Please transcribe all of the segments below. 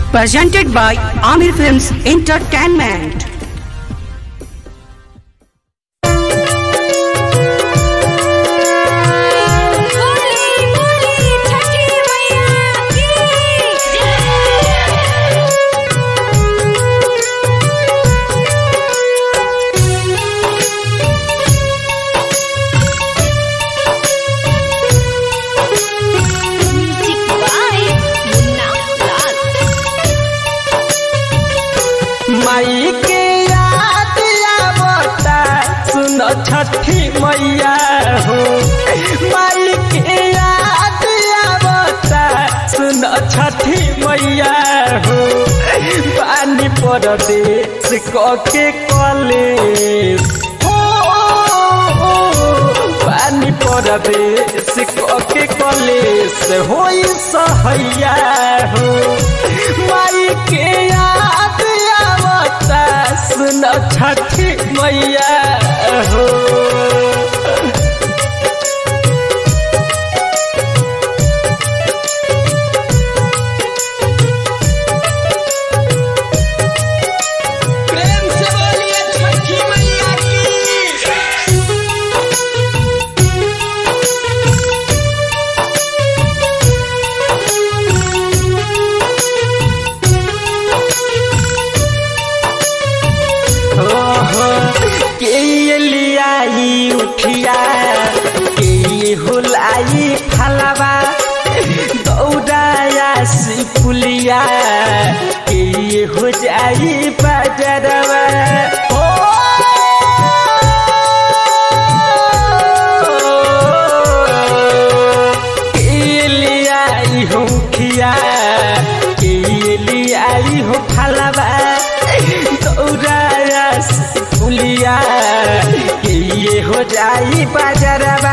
presented by Amir Films Entertainment. बोली बोली छठी मैया की म्यूजिक बाय मुन्ना लाल माई के याद आवता सुन छठी मैया हो माई के याद आवता सुन छठी मैया हो पानी परदेश के कॉलेज हो पानी परदेश के कॉलेज होई सहैया हो माई के याद आवता सुन छठी मैया हो प्रेम से बोलिए छठी मैया की के लियाई उठिया के हुलाई फलवा दौड़ाया सिपुलिया के हो जाई बजरवा के लियाई हो खिया के लियाई हो फलवा दौड़ाया फुलिया के ये हो जाई बाजरवा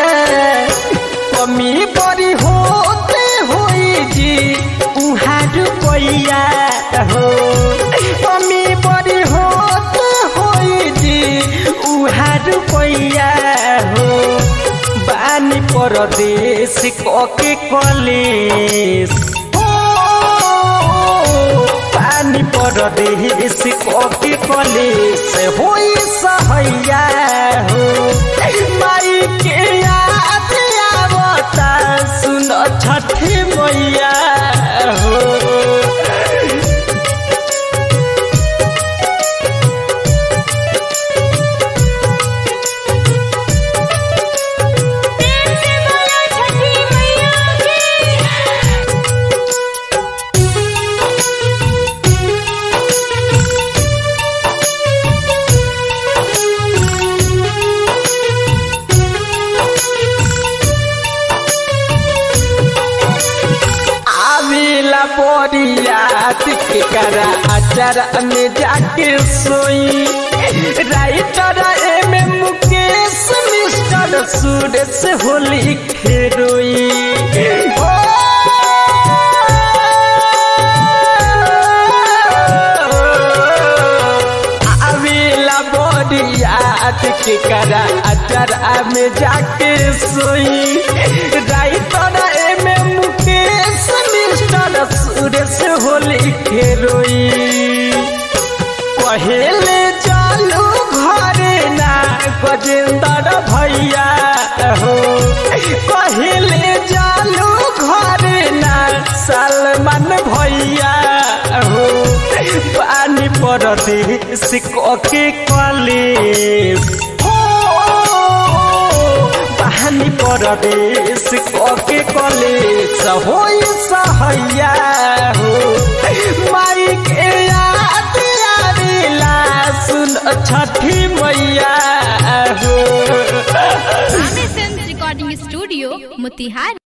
कमी बड़ी होते होई जी उहाँ रुपैया हो कमी बड़ी होते होई जी उहाँ रुपैया हो बानी परदेश कके कलेश पानी परदेश कके कलेश होई सहैया हो माई के याद आवता सुन छठी मैया हो प्रेम से बोलो छठी मैया की आविला बोरियात के करा अचर में जाके सोई writer M M Mukesh mister Suresh Holi खेरोई ओ, आविला बोरियात के करा अचर में जाके सोई writer M M Mukesh mister Suresh Holi खेरोई पहले चालू घरे ना गजेंद्र भैया हो पहले चालू घरे ना सलमान भैया हो पानी परदेश कके कॉलेज पानी परदेश कके कॉलेज होई सहैया हो माई के याद आवेला सुन छठी मैया हो Aamir film recording studio Motihari